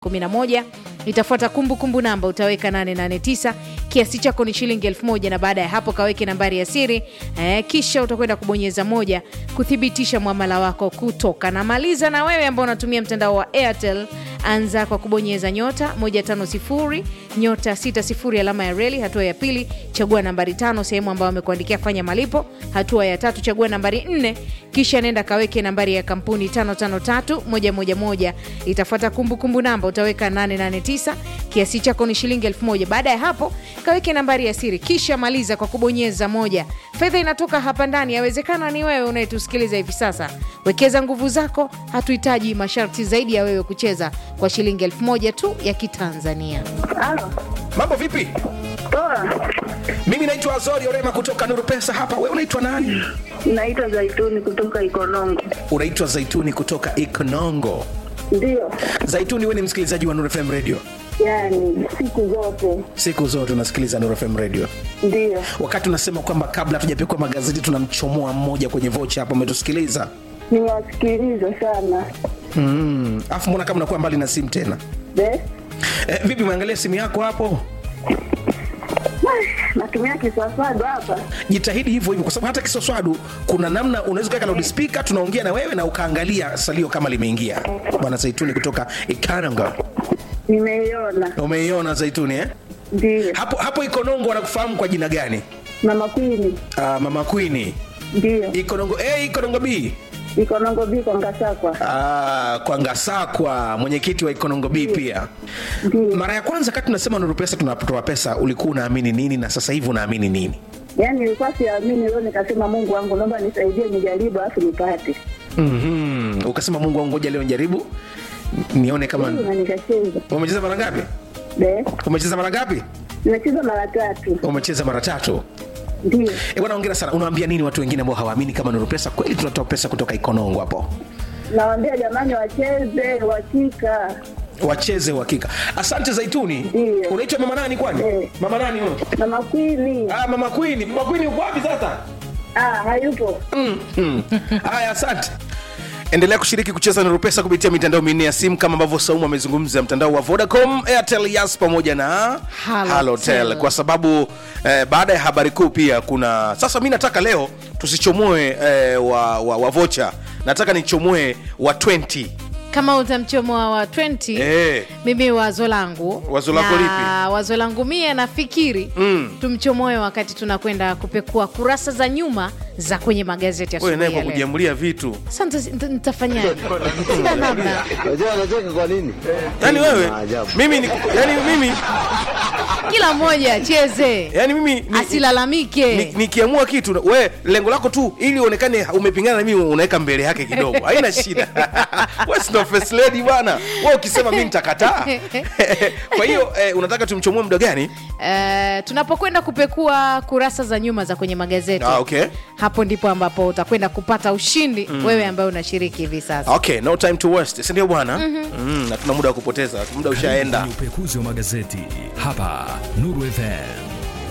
11 itafuata kumbukumbu namba utaweka 889 kiasi chako ni shilingi 1000 na baada ya hapo kaweke nambari ya siri eh, kisha utakwenda kubonyeza moja kuthibitisha mwamala wako kutoka na maliza na wewe ambao unatumia mtandao wa airtel anza kwa kubonyeza nyota 150 nyota 60 alama ya reli hatua ya pili chagua nambari tano sehemu ambayo amekuandikia fanya malipo hatua ya tatu chagua nambari 4 kisha nenda kaweke nambari ya kampuni 553111 itafuata kumbukumbu namba utaweka 889 kiasi chako ni shilingi 1000 baada ya hapo kaweke nambari ya siri kisha maliza kwa kubonyeza moja fedha inatoka hapa ndani yawezekana ni wewe unayetusikiliza hivi sasa wekeza nguvu zako hatuhitaji masharti zaidi ya wewe kucheza kwa shilingi 1000 tu ya kitanzania Halo, mambo vipi poa. mimi naitwa azori orema kutoka nuru pesa hapa we unaitwa nani Naitwa Zaituni kutoka Ikonongo. unaitwa zaituni kutoka ikonongo Ndio, zaituni we ni msikilizaji wa nuru fm radio yani siku zote siku zote unasikiliza nuru fm radio ndio. wakati unasema kwamba kabla hatujapekua magazeti tunamchomoa mmoja kwenye vocha hapo umetusikiliza Niwasikiliza sana Mm, afu mbona kama unakuwa mbali na simu tena Be? eh, vipi umeangalia simu yako hapo Natumia kiswaswadu hapa. jitahidi hivyo hivyo kwa sababu hata kisoswadu kuna namna unaweza kuweka loudspeaker tunaongea na wewe na ukaangalia salio kama limeingia bwana zaituni kutoka ikananga Nimeiona. umeiona zaituni eh? Ndio. hapo hapo ikonongo wanakufahamu kwa jina gani Mama Kwini. uh, mama kwini Ndio. ikonongo a ikonongo b Ikonongo biko Ngasakwa. uh, kwa ngasakwa mwenyekiti wa ikonongo b pia Ndio. mara ya kwanza kati tunasema nuru pesa tunatoa pesa ulikuwa unaamini nini na sasa hivi unaamini nini Yaani nilikuwa siamini leo nikasema Mungu wangu naomba nisaidie nijaribu alafu nipate. mm-hmm. ukasema mungu wangu ngoja leo njaribu nione kama Na nikacheza. umecheza mara ngapi Be? umecheza mara ngapi Nimecheza mara tatu. umecheza mara tatu Ndio. E, bwana ongera sana unawaambia nini watu wengine ambao hawaamini kama nuru pesa kweli tunatoa pesa kutoka ikonongo hapo Nawaambia jamani wacheze uhakika. wacheze uhakika asante zaituni Ndio. unaitwa mama nani kwani Eh. mama nani huyo Mama Kwini. ah, mama kwini mama kwini uko wapi sasa Ah, hayupo. Mm, mm. haya asante endelea kushiriki kucheza nuru pesa kupitia mitandao minne ya simu kama ambavyo saumu amezungumza mtandao wa vodacom airtel yas pamoja na Halotel. halotel kwa sababu eh, baada ya habari kuu pia kuna sasa mi nataka leo tusichomoe eh, wa, wa, wa vocha nataka nichomoe wa 20 kama utamchomoa wa 20 Eh. mimi wazo langu Wazo lako na lipi? wazo langu mie nafikiri Mm. tumchomoe wakati tunakwenda kupekua kurasa za nyuma za kwenye magazeti wewe naye asubuhi kwa ya leo. kujiamulia vitu Sasa nita- nita- nitafanyaje sina namna Unajua anacheka kwa nini? yani wewe Maajabu. mimi ni, yani mimi kila mmoja acheze yani mimi ni- asilalamike ni- nikiamua kitu we lengo lako tu ili uonekane umepingana na mimi unaweka mbele yake kidogo haina shida we si ndo first lady bwana we ukisema mi nitakataa kwa hiyo eh, unataka tumchomoe muda gani Eh, tunapokwenda kupekua kurasa za nyuma za kwenye magazeti Ah, okay. hapo ndipo ambapo utakwenda kupata ushindi wewe ambaye unashiriki hivi sasa okay no time to waste sindio bwana mm, na tuna muda wa kupoteza muda ushaenda Ni upekuzi wa magazeti hapa Nuru FM.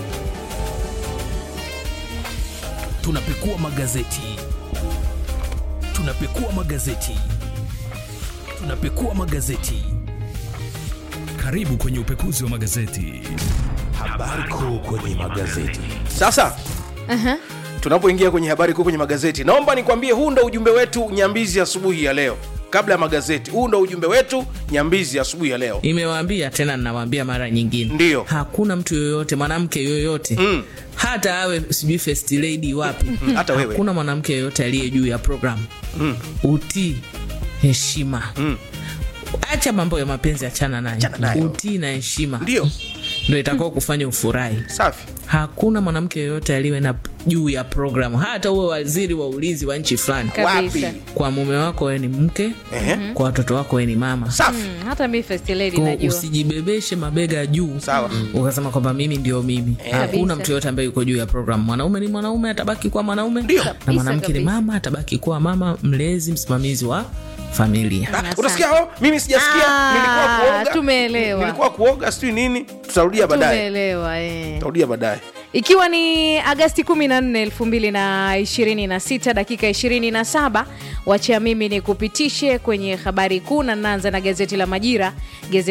Tunapekua magazeti, tunapekua magazeti, tunapekua magazeti. Karibu kwenye upekuzi wa magazeti. Habari kuu kwenye magazeti. sasa tunapoingia kwenye habari kuu kwenye magazeti naomba nikwambie huu ndo ujumbe wetu nyambizi asubuhi ya leo kabla ya magazeti huu ndo ujumbe wetu nyambizi asubuhi ya leo nimewaambia tena ninawaambia mara nyingine Ndiyo. hakuna mtu yoyote mwanamke yoyote Mm. hata awe sijui first lady wapi hata wewe. hakuna mwanamke yoyote aliye juu ya programu mm. utii heshima Mm. acha mambo ya mapenzi achana nayo Achana nayo. utii na heshima ndio ndo itakao kufanya ufurahi safi hakuna mwanamke yoyote aliwe na juu ya programu hata uwe waziri wa ulinzi wa nchi fulani kabisa wapi kwa mume wako wewe ni mke Ehe. kwa watoto wako wewe ni mama safi Mm, hata mi first lady Kwa najua usijibebeshe mabega juu Sawa. ukasema kwamba mimi ndio mimi hakuna Kabisa. mtu yoyote ambaye yuko juu ya program mwanaume ni mwanaume atabaki kuwa mwanaume Ndio. na mwanamke ni kabisa. mama atabaki kuwa mama mlezi msimamizi wa familia Ah, Asante. utasikia hao mimi sijasikia Ah, nilikuwa kuoga tumeelewa. nilikuwa kuoga sijui nini tutarudia baadaye tumeelewa eh. tutarudia baadaye ikiwa ni agasti 14 2026 dakika 27 wacha mimi ni kupitishe kwenye habari kuu na naanza na gazeti la majira gazeti